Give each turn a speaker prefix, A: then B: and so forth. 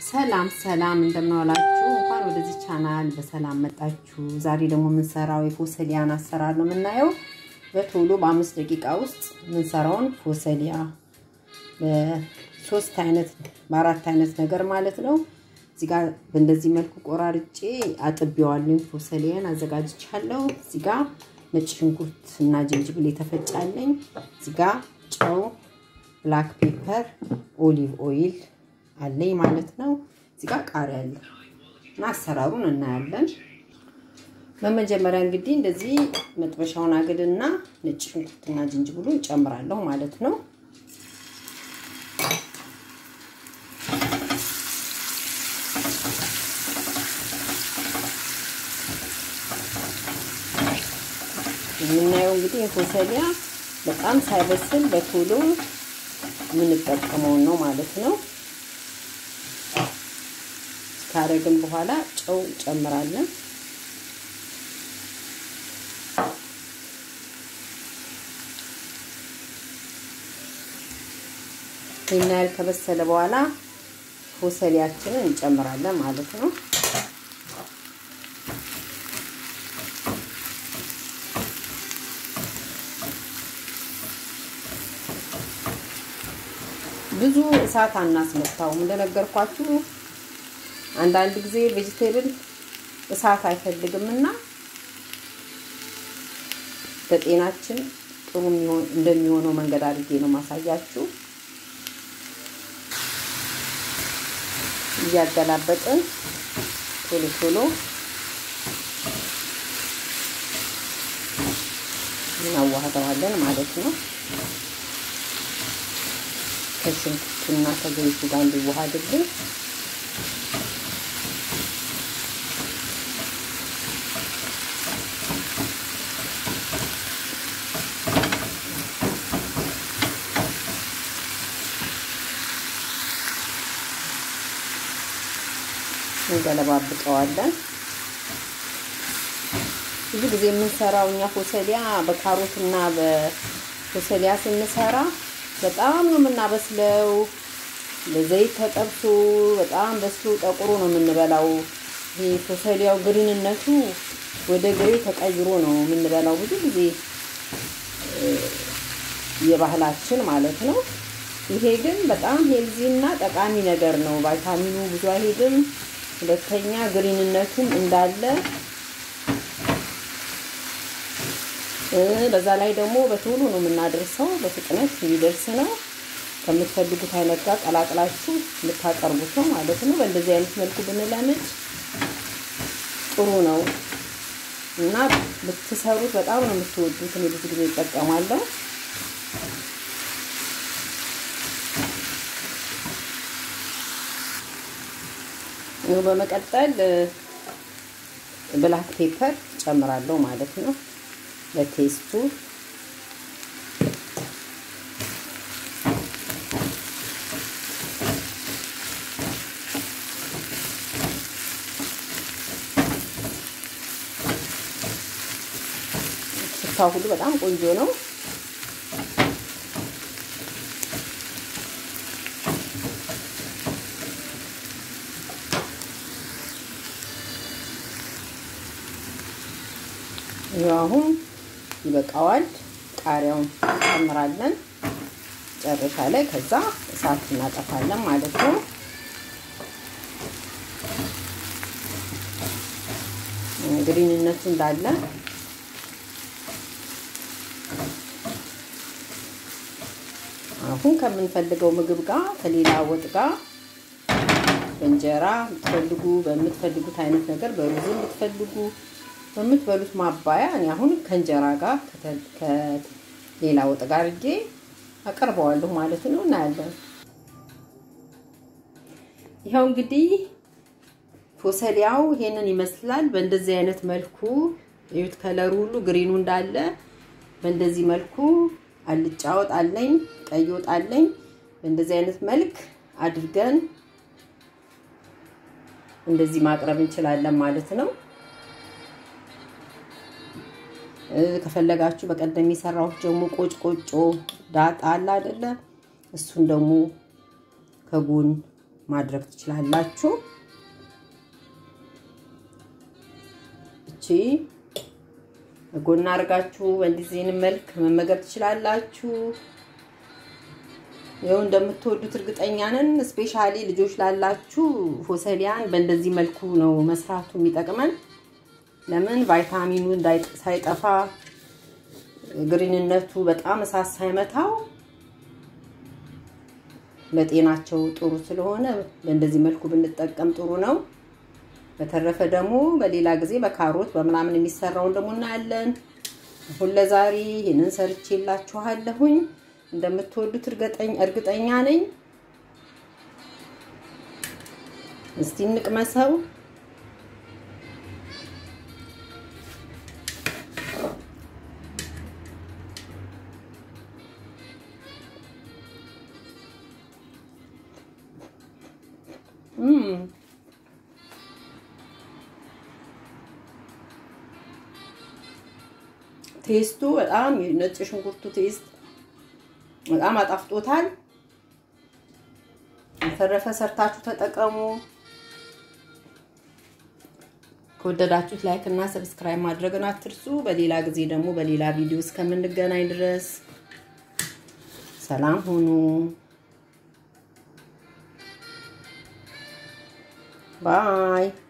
A: ሰላም ሰላም እንደምናዋላችሁ። እንኳን ወደዚህ ቻናል በሰላም መጣችሁ። ዛሬ ደግሞ የምንሰራው የፎሰሊያን አሰራር ነው የምናየው። በቶሎ በአምስት ደቂቃ ውስጥ የምንሰራውን ፎሰሊያ በሶስት አይነት በአራት አይነት ነገር ማለት ነው። እዚህ ጋር በእንደዚህ መልኩ ቆራርጬ አጥቤዋለሁ። ፎሰሊያን አዘጋጅቻለሁ። እዚህ ጋር ነጭ ሽንኩርት እና ጅንጅብል የተፈጫለኝ። እዚህ ጋር ጨው፣ ብላክ ፔፐር፣ ኦሊቭ ኦይል አለኝ ማለት ነው። እዚህ ጋር ቃሪያ አለ እና አሰራሩን እናያለን። በመጀመሪያ እንግዲህ እንደዚህ መጥበሻውን አግድና ነጭ ሽንኩርትና ጅንጅብሉን ጨምራለሁ ማለት ነው። የምናየው እንግዲህ የፎሰሊያ በጣም ሳይበስል በቶሎ የምንጠቀመውን ነው ማለት ነው። ካረግን በኋላ ጨው ጨምራለን። ይህን ያህል ከበሰለ በኋላ ፎሰሊያችንን እንጨምራለን ማለት ነው። ብዙ እሳት አናስመታውም። እንደነገርኳችሁ አንዳንድ ጊዜ ቬጅቴብል እሳት አይፈልግም እና ለጤናችን ጥሩ እንደሚሆነው መንገድ አድርጌ ነው ማሳያችሁ። እያገላበጥን ቶሎ ቶሎ እናዋህደዋለን ማለት ነው። ከሽንኩርቱና ከዘይቱ ጋር እንዲዋሃድልን እንገለባብጠዋለን። ብዙ ጊዜ የምንሰራው እኛ ፎሰሊያ በካሮትና በፎሰሊያ ስንሰራ በጣም ነው የምናበስለው። ለዘይት ተጠብሶ በጣም በስሎ ጠቁሮ ነው የምንበላው። ይሄ ፎሰሊያው ግሪንነቱ ወደ ግሬ ተቀይሮ ነው የምንበላው ብዙ ጊዜ የባህላችን ማለት ነው። ይሄ ግን በጣም ሄልዚ እና ጠቃሚ ነገር ነው። ቫይታሚኑ ብዙ አይሄድም። ሁለተኛ ግሪንነቱም እንዳለ በዛ ላይ ደግሞ በቶሎ ነው የምናደርሰው። በፍጥነት የሚደርስ ነው። ከምትፈልጉት አይነት ጋር ቀላቅላችሁ የምታቀርቡት ነው ማለት ነው። በእንደዚህ አይነት መልኩ ብንለምድ ጥሩ ነው እና ብትሰሩት በጣም ነው የምትወዱት። እኔ ብዙ ጊዜ እጠቀማለሁ። በመቀጠል ብላክ ፔፐር ጨምራለሁ ማለት ነው ለቴስቱ። ሽታው ሁሉ በጣም ቆንጆ ነው። ይኸው አሁን ይበቃዋል። ቃሪያውን እንጨምራለን መጨረሻ ላይ። ከዛ እሳት እናጠፋለን ማለት ነው። ግሪንነቱ እንዳለ አሁን ከምንፈልገው ምግብ ጋር ከሌላ ወጥ ጋር በእንጀራ የምትፈልጉ በምትፈልጉት አይነት ነገር በሩዝም ብትፈልጉ በምትበሉት ማባያ እኔ አሁን ከእንጀራ ጋር ከሌላ ወጥ ጋር እጄ አቀርበዋለሁ ማለት ነው። እናያለን። ይኸው እንግዲህ ፎሰሊያው ይሄንን ይመስላል። በእንደዚህ አይነት መልኩ እዩት፣ ከለሩ ሁሉ ግሪኑ እንዳለ በእንደዚህ መልኩ አልጫ ወጥ አለኝ፣ ቀይ ወጥ አለኝ። በእንደዚህ አይነት መልክ አድርገን እንደዚህ ማቅረብ እንችላለን ማለት ነው። ከፈለጋችሁ በቀደም የሰራሁት ደግሞ ቆጭ ቆጮ ዳጣ አለ አይደለ? እሱን ደግሞ ከጎን ማድረግ ትችላላችሁ። እቺ ጎና አድርጋችሁ በእንዲህ መልክ መመገብ ትችላላችሁ። ይኸው እንደምትወዱት እርግጠኛ ነን። ስፔሻሊ ልጆች ላላችሁ ፎሰሊያን በእንደዚህ መልኩ ነው መስራቱ የሚጠቅመን። ለምን ቫይታሚኑ ሳይጠፋ ግሪንነቱ በጣም እሳት ሳይመታው ለጤናቸው ጥሩ ስለሆነ በእንደዚህ መልኩ ብንጠቀም ጥሩ ነው። በተረፈ ደግሞ በሌላ ጊዜ በካሮት በምናምን የሚሰራውን ደግሞ እናያለን። አሁን ለዛሬ ይህንን ሰርቼላችኋለሁኝ። እንደምትወዱት እርግጠኛ ነኝ። እስቲ እንቅመሰው። ቴስቱ በጣም የነጭ ሽንኩርቱ ቴስት በጣም አጣፍጦታል። በተረፈ ሰርታችሁ ተጠቀሙ። ከወደዳችሁት ላይክ እና ሰብስክራይብ ማድረግን አትርሱ። በሌላ ጊዜ ደግሞ በሌላ ቪዲዮ እስከምንገናኝ ድረስ ሰላም ሁኑ። ባይ